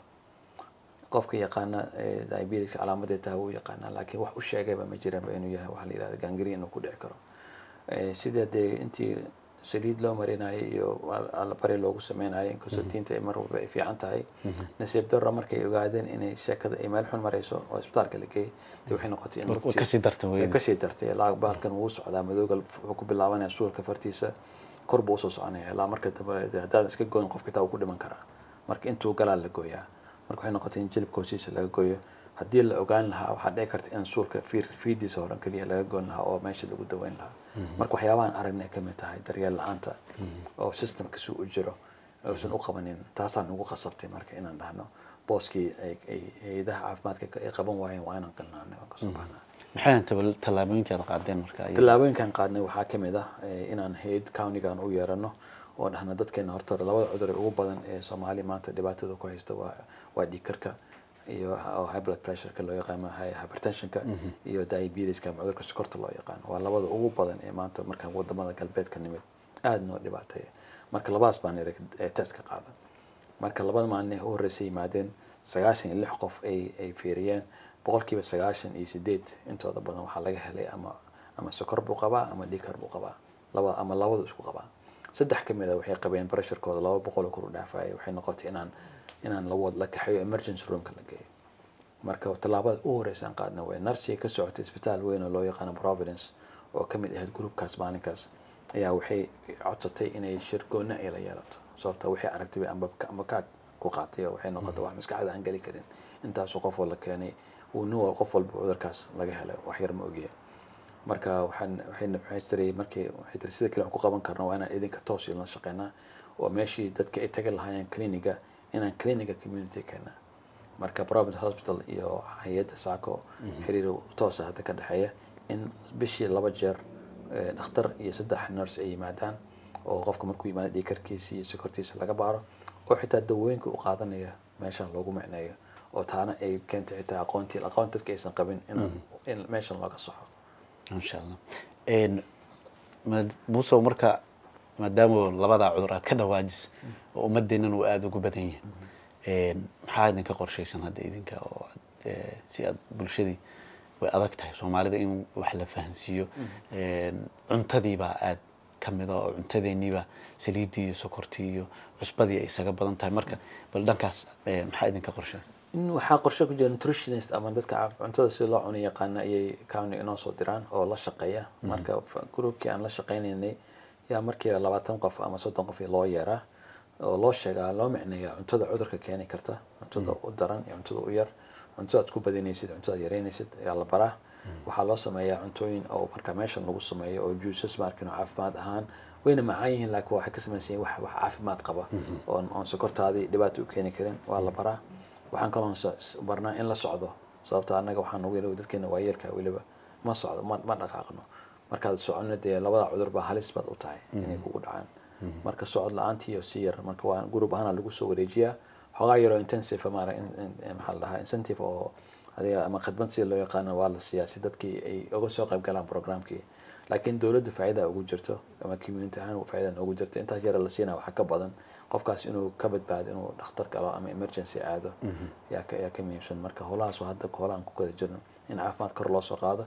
qofka yaqaana eh, diabetes calaamadeed tahay wuu yaqaanaa laakiin wax u sheegayba ma jiranba inuu yahay waxa la yihahda gangrene inuu ku dhici karo Eh, sida dee intii saliid loo marinayay iyo allabari loogu sameynayay inkastoo diinta ay mar walba ay fiican tahay nasiib darro markay ogaadeen inay sheekada ay meel xun marayso oo isbitaalka la geeyay dee waxay noqotay in Way lugtii- kasii dartay way weyne. kasii dartay ilaa baalkan wuu socdaa madooga wuxuu ku bilaabanaya suulka fartiisa kor buu usoo soconaya ilaa marka dambe dee haddaadan iska goyn qofka taa uu ku dhiman karaa marka intuu galaa la gooyaa marka waxay noqotay in jilibka hoostiisa laga gooyo haddii la ogaan lahaa waxaa dhici karta in suulka fiir fiidiisa horan keliya laga goyn lahaa oo meesha lagu daweyn lahaa marka waxyaabahan aragnay ka mid tahay daryeel la-aanta oo systemka si u jiro uusan u qabanin taasaan ugu qasabtay marka inaan dhahno booskii ay ay hay-adaha caafimaadka ay qaban waayeen waa inaan qilnaanay waan kasoo baxnaa maxay ahayn tabal- tallaabooyinka aad qaadeen marka ay- tallaabooyinkan qaadnay waxaa ka mid ah eh, inaan hay-ad countigan u yeerano oo dhahna dadkeena horta labada cudur ee ugu badan ee soomaaliya maanta dhibaatada ku haysta waa waa dhiigkarka iyo oo high blood pressureka loo yaqaano hy- hypertensionka iyo diabetiska ama cudurka sokorta loo yaqaano waa labada ugu badan ee maanta markaan wadamada galbeedka nimid aada noo dhibaateeya marka labadaas baan niri test ka qaadan marka labada maalin ee u horreysay yimaadeen sagaashan iyo lix qof ay ay fiiriyeen boqolkiiba sagaashan iyo sideed intooda badan waxaa laga helay ama ama sokor buu qabaa ama dhiigkar buu qabaa laba ama labadu isku qabaa saddex ka mid a waxay qabeen pressurekooda laba boqol oo kor u dhaafayay waxay noqotay inaan inaan la wad la kaxeeyo emergency roomka la geeyo marka tallaabada u horeysa aan qaadna way narsiga ka socotay isbitaal weyn oo loo yaqaano providence oo ka mid ahayd groupkaas maalinkaas ayaa waxay codsatay inay shir goonna ay la yeelato sababta waxay aragtay amba amba kaag ku qaatay oo waxay noqotay wax maskaxda aan geli karin intaasoo qof oo la keenay uu nin wal qof walba cudurkaas laga helay wax yar ma ogiya marka waxaan waxayna waxay tiri markii waxay tiri sida kale wax ku qaban karno waa inaan idinka toos la shaqeynaa oo meeshii dadka ay tagi lahaayeen cliniga inaan cliniga community keenaa marka private hospital iyo hay-adda saako xiriir toosa hadda ka dhexeeya in bishii laba jeer eh, dhakhtar iyo saddex nurse ay yimaadaan oo qofka markuu yimaado dhiigkarkiisa iyo sokortiisa laga baaro oo xitaa dawooyinka u qaadanaya meeshan loogu micneeyo oo taana ay keentay xitaa aqoontii aqoon dadka aysan qabin inaan in meeshan looga soxo insha allah Een, maad- muuse marka maadaama labadaa cudur aad ka dhawaajis oo ummadeennan uu aada ugu badan yahay Een, maxaa idinka qorshaysan hadda idinka oo aad, eh, si aad bulshadii way adag tahay soomaalida in wax la fahansiiyo Een, cuntadiibaa aad ka mida oo cuntadeeniiba saliiddii iyo sokortii iyo cusbadii ay isaga badan tahay marka bal dhankaas eh, maxaa idinka qorshay in waxaa qorshe ku jira nutritionist ama dadka caaf- cuntada si loo cuno yaqaana ayay county inoo soo diraan oo la shaqeeya marka f- groupkii aan la shaqeynaynay yaa markiiba labaatan qof ama soddon qof loo yeeraa oo loo sheegaa loo micneeyaa cuntada cudurka keeni karta cuntada u daran iyo cuntada u yar cuntada aad ku badinaysid cuntada aad yaraynaysid ayaa la baraa waxaa loo sameeyaa cuntooyin oo marka meeshan lagu sameeyo oo juices markin oo caafimaad ahaan wayna macaan yihiin laakiin waxay ka samaysan yihiin wax wax caafimaad qaba oon oon sokortaadii dhibaato u keeni karin waa la baraa waxaan kaloo s- barnaa in la socdo sababta annaga waxaan ugu yidhi dadkeena waayeelka weliba ma socdo ma ma dhaqaaqno markaad soconno dee labada cudur baa halis baad u tahay inay kugu dhacaan marka socod la-aantii iyo si yar marka waa group ahaana lagu soo wareejiyaa xogaa yaroo intensive maara in- in- maxaa la dhahaa incentive oo adiga ama khidmad sida loo yaqaano waa la siiyaa si dadkii ay uga soo qayb galaan programkii laakiin dowladda faa'iida ugu jirto ama community ahaan faa'iida ugu jirto intaas yara la siinaa waxaa ka badan qofkaas inuu ka badbaado inuu dhakhtar galo ama emergency aado yaa ka yaa ka muhiimsan marka howlahaas waa hadda howlahan ku kala jirno in caafimaad kor loo soo qaado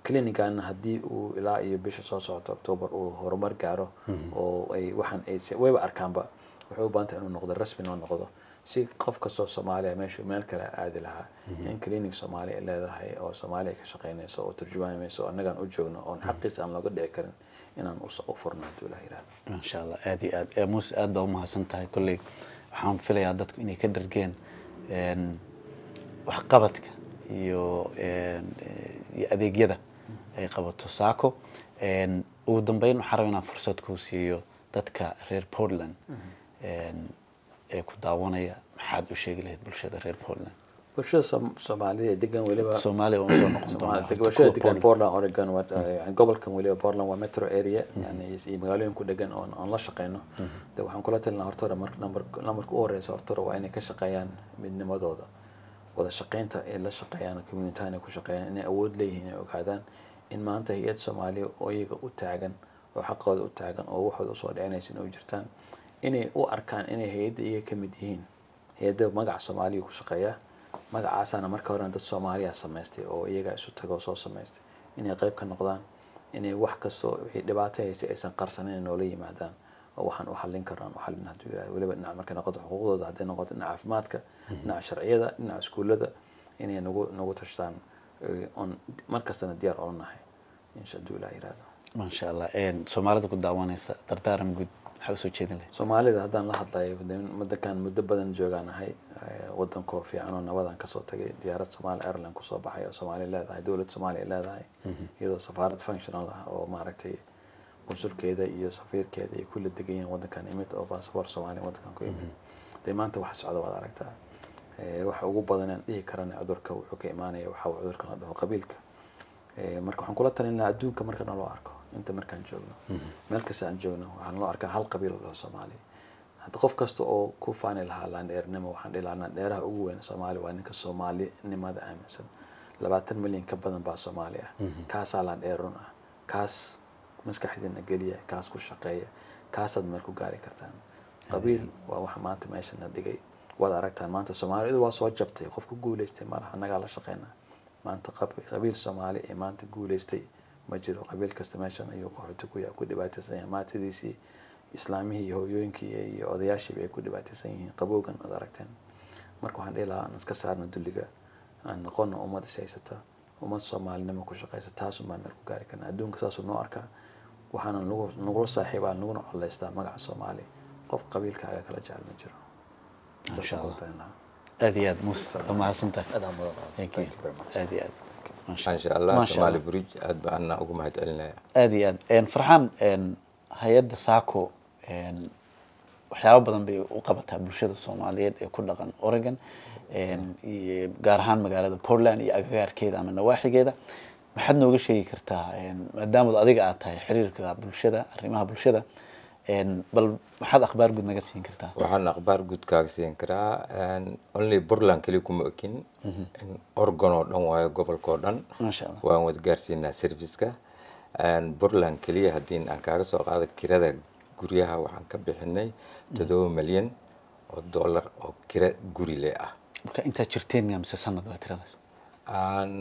clinigan haddii uu ilaa iyo bisha soo socota october uu horumar gaaro oo ay waxaan ay si- wayba arkaanba waxay u baahan tahay inuu noqdo rasmi inuu noqdo si qof kastoo soomaaliya meeshu meel kale aadi lahaa in clinic soomaaliya ay leedahay oo soomaaliya ka shaqeynayso oo turjumaanayso oo annagaan u joogno oon xaqiisa aan looga dhici karin inaan us- u furno hadduu ilaah yirahdo insha allah aada iyo aad ee muuse aad baa umahadsan tahay kolley waxaan filayaa dadku inay ka dhargeen een, waxqabadka iyo een, eh, iyo adeegyada ay qabato saako Een, ugu dambeyn waxaan rabaa inaan fursad kuu siiyo dadka reer portland een, ee ku daawanaya maxaad u sheegi lahayd bulshada reer portland bulshada Soom- soomaalida ee degan weliba soomaaliya waa usoo noqon Soomaali- doonaa bulshada kuwa degan Portland. Portland Oregon waa yani gobolkan weliba Portland waa metro area yani iyo magaalooyin ku degan oon oon la shaqeyno de waxaan kula talinaa horta hore marka number numberka u horeysa horta hore waa inay ka shaqeeyaan midnimadooda wada shaqeynta ay la shaqeeyaan community inay ku shaqeeyaan inay awood leeyihiin inay ogaadaan in maanta hay-ad Soomaaliya oo iyaga u taagan oo xaqooda u taagan oo waxooda usoo dhicinaysa inay u jirtaan inay u arkaan inay hay-adda iyaga ka mid yihiin hay-adda magaca Soomaaliya ku shaqeeya magacaasaana marka horena dad soomaaliya samaystay oo iyaga isu tago soo samaystay inay qayb ka noqdaan inay wax kastoo wixii dhibaato haysay aysan qarsanin inay noola yimaadaan oo waxaan u xallin karnaan u xallin hadduu ilaahay weliba dhinaca markay noqoto xuquuqdooda hadday noqoto dhinaca caafimaadka dhinaca sharciyada dhinaca iskuullada inay nagu nagu tashtaan eh, oon markastana diyaar ola nahay insha hadduu ilaahay yiraahdo maasha allah Een, soomaalida ku daawanaysa dardaaran guud maxaa usoo jeedin lahayd soomaalida haddaan la hadlayo wadankan muddo badan joogaan ahay wadankoo fiican oo nabadan kasoo tagay diyaarad somaali airline kusoo baxay oo soomaaliya leedahay dowlad soomaaliya leedahay iyadoo safaarad functional ah oo maaragtay qunsulkeeda iyo safiirkeeda ay kula degan yihiin wadankan imid oo basaboor soomaaliya wadankan ku imid dee maanta wax socda waad aragtaa Eh, waxa ugu badan aan dhihi karana cudurka wuxuu ka imaanaya waxa uu cudurka la dhaho qabiilka Eh, marka waxaan kula talin lahaa adduunka marka naloo arko inta markaan joogno meel kasta aan joogno waxaan loo arkaa hal qabiil oo dhaho soomaaliya hadda qof kasta oo ku faani lahaa landheernimo waxaan dhihi lahaa landheeraha ugu weyn soomaaliya waa ninka soomaalinimada aaminsan labaatan milyan ka badan baa soomaali ah kaasaa landheerun ah kaas maskaxdiina geliya kaas ku shaqeeya kaasaad meel ku gaari kartaan qabiil waa waxa maanta meeshana dhigay waad aragtaan maanta soomaalidu waa soo jabtay qof ku guuleystay malaha annagaa la shaqeynaa maanta qab- qabiil soomaali ee maanta guuleystay ma jiro qabiil kasta meeshan ayuu qaxooti ku yahay ku dhibaataysan yahay maantadiisii islaamihii iyo hooyooyinkii iyo odayaashiiba ay ku dhibaataysan yihiin qabowgan aad aragteen marka waxaan dhihi lahaa aan iska saarno dulliga aan noqono ummad is haysata ummad soomaalinimo ku shaqeysa taasun baan meel ku gaari karna adduunka saasuu noo arkaa waxaana nagu nagula saaxiibaa naguna coleystaa magaca soomaali qof qabiilkaaga kala jecel ma jiro Masha Intaasaan kula Allah. talin lahaa. aada iyo aad muuse waa mahadsantahay aad aa mudan thank you Thank you very much. aada iyo aad Masha maasha allah Masha somaali Allah. bridge aad baan anaa ugu mahad celinaya aada iyo aad Een, farxaan een, hay-adda saco een, waxyaabo badan bay u qabataa bulshada soomaaliyeed ee ku dhaqan oregon een, iyo gaar ahaan magaalada portland iyo agagaarkeeda ama nawaaxigeeda maxaad nooga sheegi kartaa een, maadaama adiga aad tahay xiriirka bulshada arrimaha bulshada een, bal maxaad akhbaar guud naga siin kartaa waxaan akhbaar guud kaaga siin karaa een, only portland keli kuma okin in oregon oo dhan waayo gobolka oo dhan maasha allah waan wada gaarsiinaa serviceka Een, portland keliya haddii aan kaaga soo qaado kirada guryaha waxaan ka bixinay toddoba milyan oo dollar oo kira guri le ah marka intaad jirteen miya mise sanad waa tiradaas aan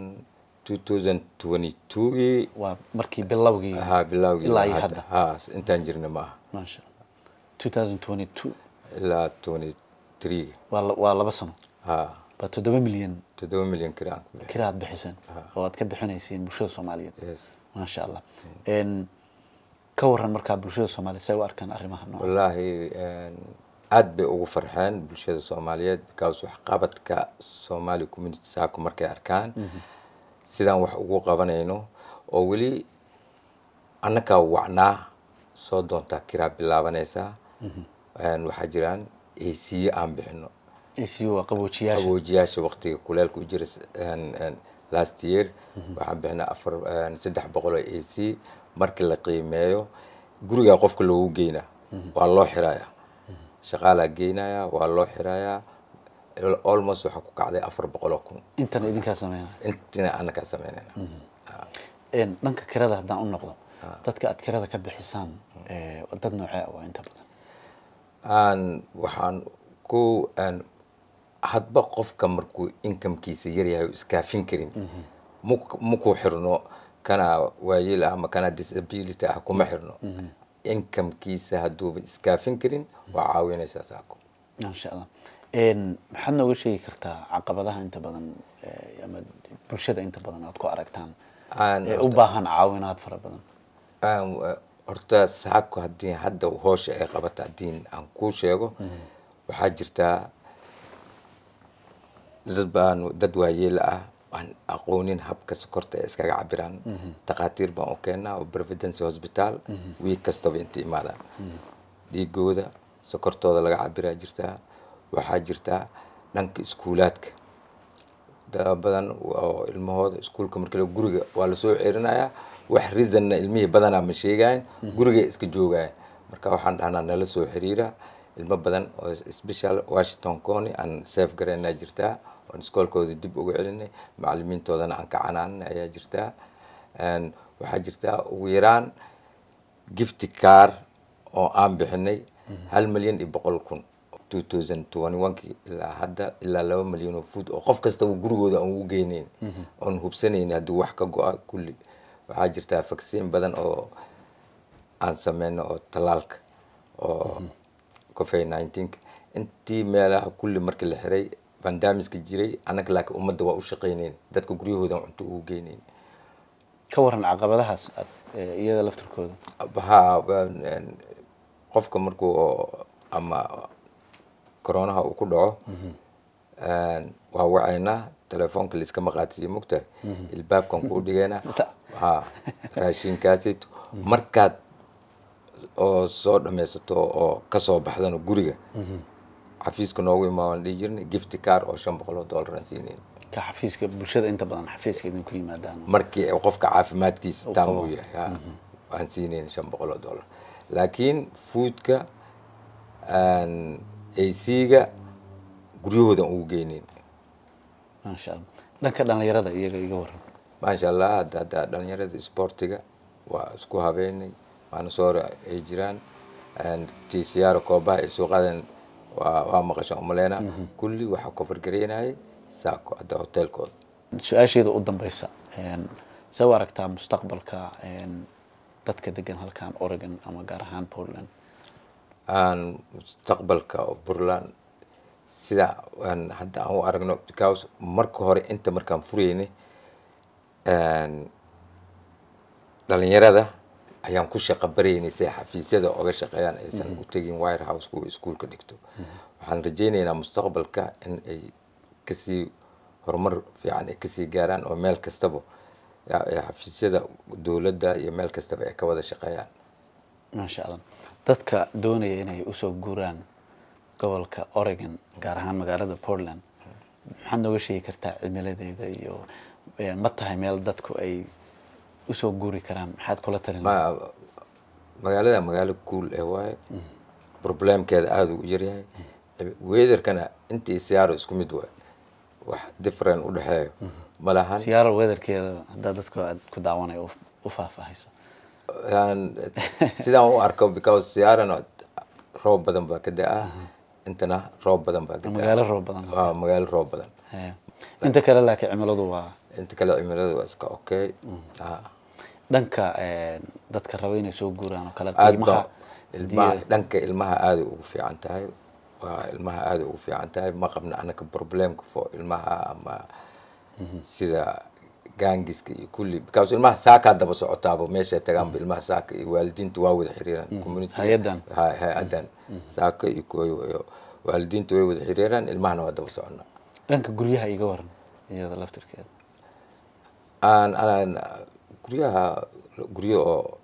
2022 waa markii bilowgii ha bilowgii ilaa iyo hadda. hadda ha intaan jirna ma aha maasha allah 2022 ilaa 23 waa la- waa laba sano ha baa toddoba milyan toddoba milyan kira aan ku bixin kira aad bixiseen oo aad ka bixinaysiin bulshada soomaaliyeed yes maasha allah Een, ka waran markaa bulshada soomaaliyeed say u arkaan arrimaha nooca wallaahi een, aad bay ugu farxeen bulshada soomaaliyeed because waxqabadka somali community saako markay arkaan sidaan wax ugu qabanayno oo weli annagaa wacnaa soo doontaa kiraa bilaabanaysaa Een, waxaa jiraan ac aan bixino ACU waa qaboojiyaasha qaboojiyaasha waqtiga kuleelka u jira een, een, last year waxaan bixinay afar een, saddex boqol oo a c markii la qiimeeyo gurigaa qofka loogu geynaa waa loo xirayaa shaqaalaa geynaya waa loo xirayaa almost waxaa ku kacday afar boqol oo kun intana idinkaa sameynaya intina anakaa sameynayna Een, dhanka kirada haddaan u noqdo dadka aad kirada ka bixisaan ee, dad noocee ah waa inta badan aan waxaan ku aan hadba qofka markuu incomekiisa yaryahay oo iskaafin karin maku- maku xirno kana waayeel ah ama kana disability ah kuma xirno incomekiisa hadduuba iskaafin karin waa caawinaysaa saako maasha allah Een, maxaad nooga sheegi kartaa caqabadaha inta badan eh, ama bulshada inta badan aad ku aragtaan Aan ee u baahan caawinaad fara badan aan wa- horta saako haddii hadda hoosha ay qabata haddii aan kuu sheego waxaa jirtaa dad baan dad waayeel ah aan aqoonin habka sokorta ay iskaga cabiraan takhaatiir baan u keenaa oo providence hospital wiig kastaba inta imaadaan dhiigooda sokortooda laga cabiraa jirtaa waxaa jirtaa dhanka iskuulaadka dad badan oo ilmahooda iskuulka markii la guriga waa lasoo ceerinayaa wax reasonna ilmihii badanaa ma sheegayan gurigay iska joogaya marka waxaan dhahnaa nala soo xiriira ilmo badan oo special washington county aan safe garaynaa jirtaa oon iskoolkooda dib uga celinay macalimiintoodana aan ka canaanay ayaa jirtaa Een, waxaa jirtaa ugu yaraan gifty car oo aan bixinay hal milyan iyo boqol kun 2021 ilaa hadda ilaa laba milyan oo food oo qof kastaba gurigooda aan ugu geyneyn oon hubsanayn haddii wax ka go-a kulli waxaa jirtaa vaccine badan oo aan sameyno oo talaalka oo covid 19 intii meelaha kulli markii la xiray bandamiska jiray annaga laakiin ummadda waa u shaqayneyn dadka guryahooda aan cunto ugu geyneyn ka waran caqabadahaas aad eh, iyada laftirkooda ha waan- een, qofka markuu oo- ama coronaha uu ku dhaco een, waa wacaynaa telefoonka laiskama qaadsiiyo mogtahay ilbaabkan kuu dhigeynaa ha raashinkaasito markaad oo soo dhammaysato oo kasoo baxdana guriga xafiiska noogu imaa waan dhihi jirnay gifty car oo shan boqol oo dollar aan siinayn ka xafiiska bulshada inta badan xafiiska idinku yimaadaan markii ay qofka caafimaadkiisa Uu taam qabo. uu yahay ha, waan siinayn shan boqol oo dollar laakiin foodka ac-ga guryahoodan ugu geyneyn maasha allah dhanka dhalinyarada iyaga iga waran maasha allah hadda hadda dhalinyarada sportiga waa isku habeynay maanasoora ay jiraan tcr koobaha ay soo qaadeen waa waa maqashaan umaleyna kulli waxaa kofargareynayay saako hadda hotelkooda su-aasheeda u dambeysa een, see u aragtaa mustaqbalka een, dadka degan halkan oregon ama gaar ahaan portland aan mustaqbalka oo puntland sida aan hadda aan u aragno because marka hore inta markaan furaynay een, dhalinyarada ayaan ku shaqo baraynay si ay xafiisyada oga shaqeeyaan aysan u tegin wire house kuwa iskuulka dhigto waxaan rajaynaynaa mustaqbalka in ay kasii horumar fiican ay kasii gaaraan oo meel kastaba ya- ya xafiisyada dowladda iyo meel kastaba ay ka wada shaqeeyaan maasha allah dadka doonaya inay usoo guuraan gobolka oregon gaar ahaan magaalada portland maxaad nooga sheegi kartaa cimiladeeda iyo eh, ma tahay meel dadku ay usoo guuri karaan maxaad kula talin ma magaalada magaalo cool ee waaye problemkeeda aada u yaryahay weatherkana intii siyaaro isku mid waay wax different u dhexeeyo ma lahan siyaaro weatherkeeda haddaa dadku aad ku daawanaya u- u faahfaahayso Aan- sidaan u arko because siyaarana roob badan baa ka da-a intana roob badan baa ka da-a magaalo roob badan waa magaalo roob badan Eh, inta kale laakiin cimiladu waa inta kale cimilada waa iska okay Ha. dhanka eh, dadka raba inay soo guuraan oo kale aad qiimaha ba ilmaha haddii- dhanka ilmaha aaday ugu fiican tahay waa ilmaha aaday ugu fiican tahay ma qabna anaka problemka fo ilmaha ama sida gaangiska iyo kulli because ilmaha saakaa daba socotaaba meeshay tagaanba ilmaha saaka iyo waalidiinta waa wada xiriiraan community Hay-adan. Ha- hay-adan saaka iyo kuwa iyo waalidiinta way wada xiriiraan ilmahana waa daba soconnaa dhanka guryaha iga waran iyada laftirkeeda aan aan guryaha guryo oo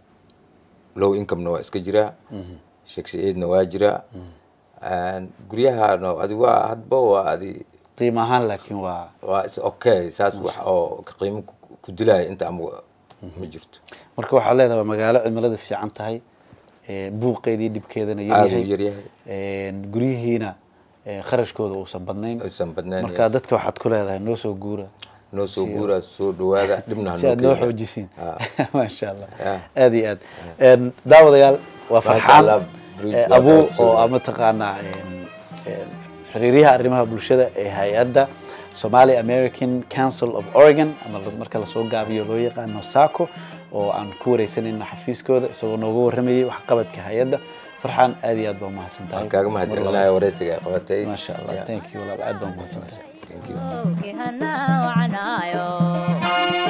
low income-na waa iska jiraa shakshiyeedna waa jiraa Aan guryahana adi waa hadba waa adi qiimo ahaan laakiin waa waa is okay saas wax oo ka qiimo ku- ku dilaya inta ama ma jirto marka waxaa leedahay waa magaalo cimilada fiican tahay eh, buuqeedii dhibkeedana aada u yaryahay yaryahay Eh, guryihiina eh, kharashkooda uusan badnayn aysan badnayn marka dadka waxaad ku leedahay noo soo guura noo soo guuraa soo dhawaada dhibna ha si noo aad noo keena. xoojisiin Ha. maasha allah Yeah. aad iyo aad Een, daawadayaal waa Masha farxaan Allah, bridge eh, waa abuu kaa oo soo ama taqaanaa een, een, xiriiryaha arrimaha bulshada ee hay-adda somali american council of oregon ama la- marka lasoo gaabiyo loo yaqaano saco oo aan ku wareysanayna xafiiskooda isagoo nooga waramayay waxqabadka hay-adda farxaan aad iyo aad baa umahadsan tahay waan kaaga mahadcelinaya wareysiga ay qabatay maasha allah Yeah. thank you walaal aad baa umahadsan tahay Thank you. Kihana wacanayo